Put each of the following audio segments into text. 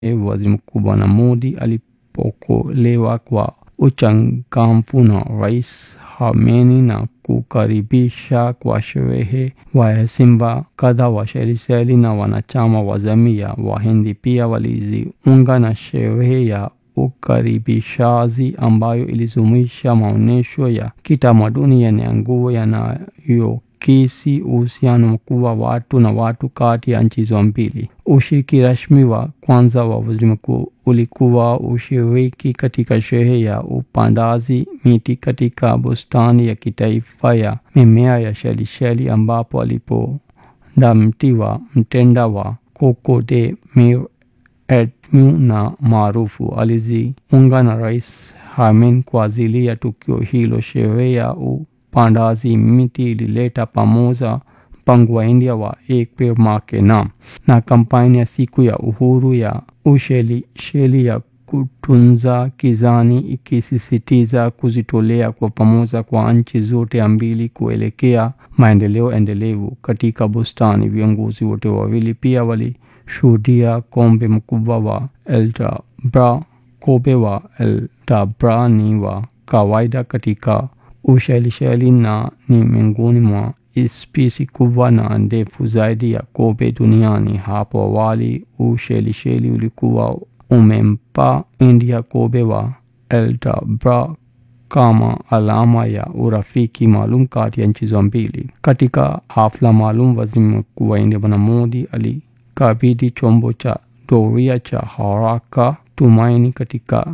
waziri mkuu Bwana Modi alipokelewa kwa uchangamfu na Rais Khamenei na kukaribisha kwa sherehe waheshimiwa kadhaa wa Seychelles na wanachama wa jamii ya Wahindi pia walijiunga na sherehe ya ukaribishaji ambayo ilijumuisha maonyesho ya kitamaduni yenye nguvu yanayokisi uhusiano mkuu wa watu na watu kati ya nchi hizo mbili. Ushiriki rasmi wa kwanza wa waziri mkuu ulikuwa ushiriki katika sherehe ya upandaji miti katika bustani ya kitaifa ya mimea ya Seychelles ambapo alipanda mti wa mtende wa Coco de Mer Edmu na maarufu. Alijiunga na Rais Khamenei kwa ajili ya tukio hilo. Sherehe ya upandaji miti ilileta pamoja mpango wa India wa Ek Peड़ Maa Ke Naam na kampeni ya siku ya uhuru ya Ushelisheli ya kutunza kijani ikisisitiza kujitolea kwa pamoja kwa nchi zote mbili kuelekea maendeleo endelevu katika bustani. Viongozi wote wawili pia walishuhudia kombe mkubwa wa Eldabra. Kobe wa Eldabra ni wa kawaida katika Ushelisheli na ni miongoni mwa spishi kubwa na ndefu zaidi ya kobe duniani. Hapo awali Ushelisheli ulikuwa umempa India kobe wa Eldabra kama alama ya urafiki maalum kati ya nchi hizo mbili. Katika hafla maalum, waziri mkuu wa India Bwana Modi alikabidhi chombo cha doria cha haraka Tumaini katika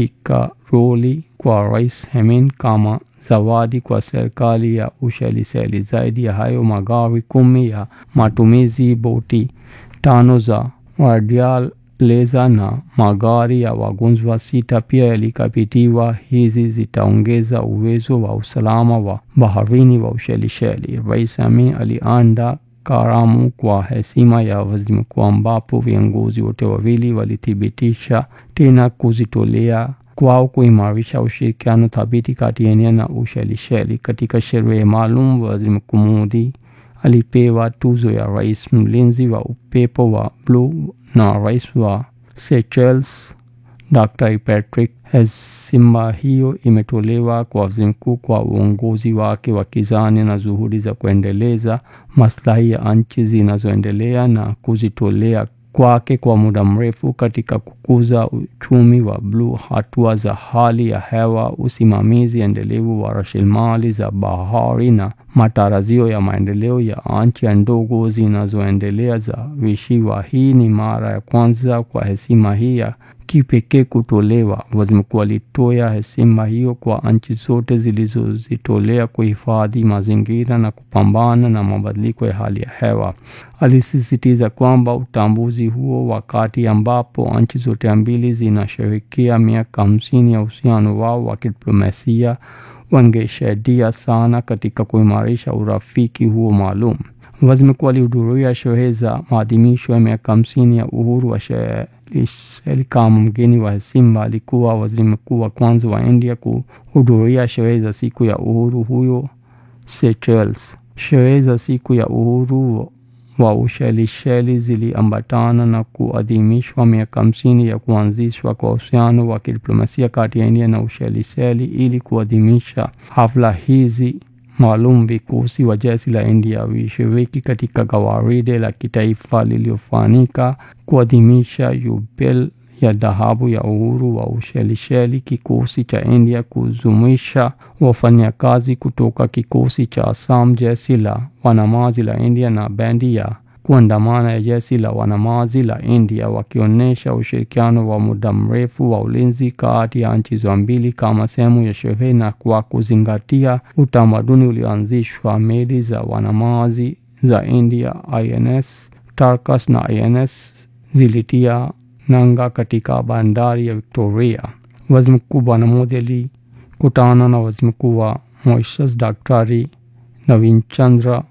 kikaroli kwa Rais Khamenei kama zawadi kwa serikali ya Ushelisheli. Zaidi ya hayo, magari kumi ya matumizi, boti tano za radial leza na magari ya wagonjwa sita pia yalikabidhiwa. Hizi zitaongeza uwezo wa usalama wa baharini wa Ushelisheli. Rais Khamenei aliandaa karamu kwa heshima ya waziri mkuu ambapo viongozi wote wawili walithibitisha tena kujitolea kwao kuimarisha ushirikiano thabiti kati ya India na Ushelisheli. Katika sherehe maalum, waziri mkuu Modi alipewa tuzo ya rais mlinzi wa upepo wa bluu na rais wa Seychelles Dr. Patrick. Heshima hiyo imetolewa kwa waziri mkuu kwa uongozi wake wa kijani na juhudi za kuendeleza maslahi ya nchi zinazoendelea na kujitolea kwake kwa muda mrefu katika kukuza uchumi wa bluu, hatua za hali ya hewa, usimamizi endelevu wa rasilimali za bahari na matarajio ya maendeleo ya nchi ndogo zinazoendelea za visiwa. Hii ni mara ya kwanza kwa heshima hii ya kipekee kutolewa. Waziri mkuu alitoa heshima hiyo kwa nchi zote zilizojitolea kuhifadhi mazingira na kupambana na mabadiliko ya hali ya hewa. Alisisitiza kwamba utambuzi huo, wakati ambapo nchi zote mbili zinasherehekea miaka hamsini ya uhusiano wao wa kidiplomasia, wangesaidia sana katika kuimarisha urafiki huo maalum. Waziri mkuu alihudhuria sherehe za maadhimisho ya miaka hamsini ya uhuru wa Seychelles kama mgeni wa heshima. Alikuwa waziri mkuu wa kwanza wa India kuhudhuria sherehe za siku ya uhuru huyo Seychelles. Sherehe za siku ya uhuru wa Ushelisheli ziliambatana na kuadhimishwa miaka hamsini ya kuanzishwa kwa uhusiano wa kidiplomasia kati ya India na Ushelisheli. Ili kuadhimisha hafla hizi maalum, vikosi wa jeshi la India vilishiriki katika gwaride la kitaifa lililofanyika kuadhimisha yubile ya dhahabu ya uhuru wa Ushelisheli. Kikosi cha India kujumuisha wafanyakazi kutoka kikosi cha Assam, jeshi la wanamaji la India na bendi ya kuandamana ya jeshi la wanamaji la India, wakionyesha ushirikiano wa muda mrefu wa ulinzi kati ya nchi hizo mbili kama sehemu ya sherehe na kwa kuzingatia utamaduni ulioanzishwa. Meli za wanamaji za India INS Tarkas na INS zilitia nanga katika bandari ya Victoria. Waziri Mkuu Bwana Modi alikutana na waziri mkuu wa Mauritius Daktari Navin Chandra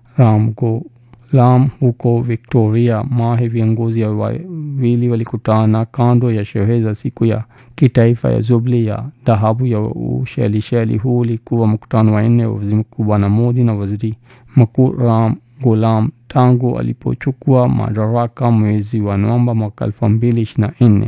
Ramgoolam huko Victoria. Mahe viongozi wawili walikutana kando ya sherehe za siku ya kitaifa ya Jubilee ya dhahabu ya Ushelisheli. Huu ulikuwa mkutano wa nne wa waziri mkuu Bwana Modi na waziri mkuu Ram Ghulam tangu alipochukua madaraka mwezi wa Novemba mwaka elfu mbili ishirini na nne.